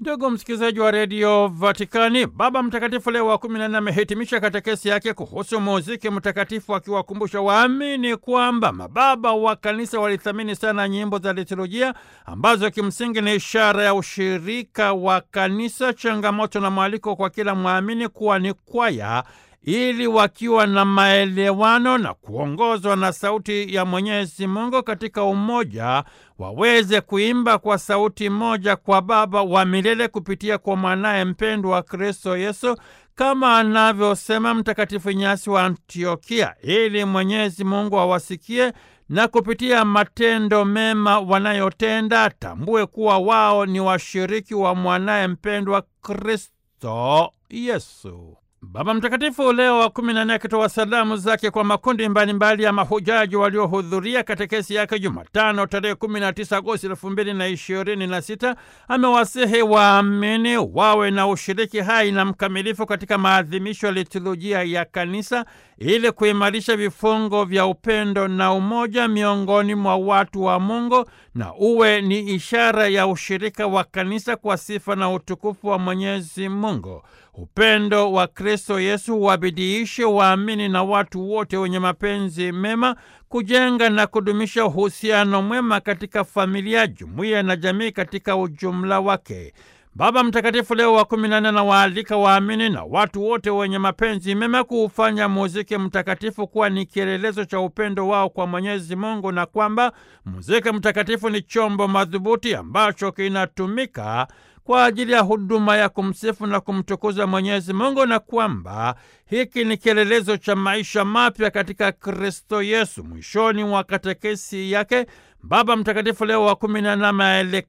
Ndugu msikilizaji wa redio Vatikani, Baba Mtakatifu Leo wa kumi na nne amehitimisha katekesi yake kuhusu muziki mtakatifu, akiwakumbusha waamini kwamba mababa wa kanisa walithamini sana nyimbo za liturujia ambazo kimsingi ni ishara ya ushirika wa kanisa, changamoto na mwaliko kwa kila mwamini kuwa ni kwaya ili wakiwa na maelewano na kuongozwa na sauti ya Mwenyezi Mungu katika umoja waweze kuimba kwa sauti moja kwa Baba wa milele kupitia kwa mwanaye mpendwa wa Kristo Yesu, kama anavyosema Mtakatifu Inyasi wa Antiokia, ili Mwenyezi Mungu awasikie na kupitia matendo mema wanayotenda atambue kuwa wao ni washiriki wa mwanaye mpendwa Kristo Yesu. Baba Mtakatifu Leo wa kumi na nne akitoa salamu zake kwa makundi mbalimbali mbali ya mahujaji waliohudhuria katekesi yake Jumatano tarehe kumi na tisa Agosti elfu mbili na ishirini na sita amewasihi waamini wawe na ushiriki hai na mkamilifu katika maadhimisho ya liturujia ya kanisa ili kuimarisha vifungo vya upendo na umoja miongoni mwa watu wa Mungu na uwe ni ishara ya ushirika wa kanisa kwa sifa na utukufu wa Mwenyezi Mungu. Upendo wa Kristo Yesu wabidiishe waamini na watu wote wenye mapenzi mema kujenga na kudumisha uhusiano mwema katika familia, jumuiya na jamii katika ujumla wake. Baba Mtakatifu Leo wa kumi na nne anawaalika waamini na watu wote wenye mapenzi mema kuufanya muziki mtakatifu kuwa ni kielelezo cha upendo wao kwa Mwenyezi Mungu, na kwamba muziki mtakatifu ni chombo madhubuti ambacho kinatumika kwa ajili ya huduma ya kumsifu na kumtukuza Mwenyezi Mungu na kwamba hiki ni kielelezo cha maisha mapya katika Kristo Yesu. Mwishoni mwa katekesi yake Baba Mtakatifu Leo wa kumi na nane